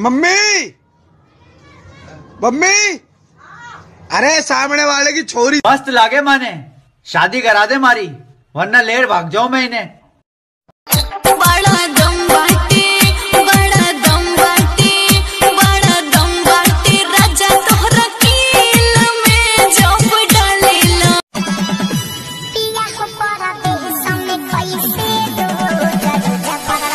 mummy mummy अरे सामने वाले की छोरी मस्त लागे माने शादी करा दे मारी वरना लेट भाग जाऊं मैं इन्हें बड़ा दम बाटे बड़ा दम बाटे बड़ा दम बाटे राजा तोहरा कील में जब डालेला पिया को परा दे सामने कैसे दो जरूर परा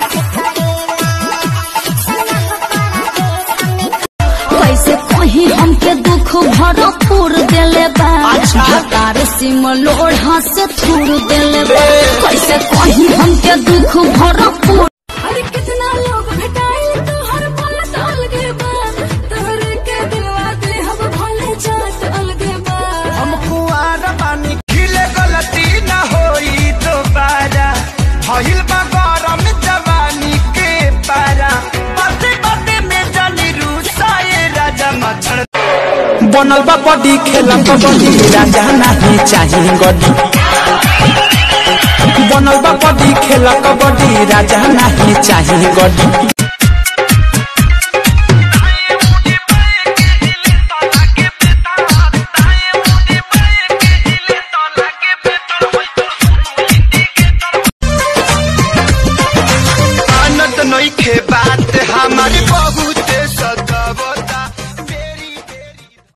कैसे कहीं हमके दुख भरपूर देले बा तार सिम लोढ़ा से थूर देले बा कैसे कहीं हमके दुख भरपूर अरे कितना लोग भेटाइल तोहर पलट अलगे बा तोहर के दिलवा दे हम भले जात अलगे बा हम कुआर पानी खिले गलती न होई दोबारा भइल बा गरम जवानी के पारा बाते बाते में जानी रूसाए राजा मच्छर बनल बा बॉडी खेला कबड्डी राजा नहीं चाहिए गड्डी बनल बा बॉडी खेला कबड्डी राजा नहीं चाहिए गड्डी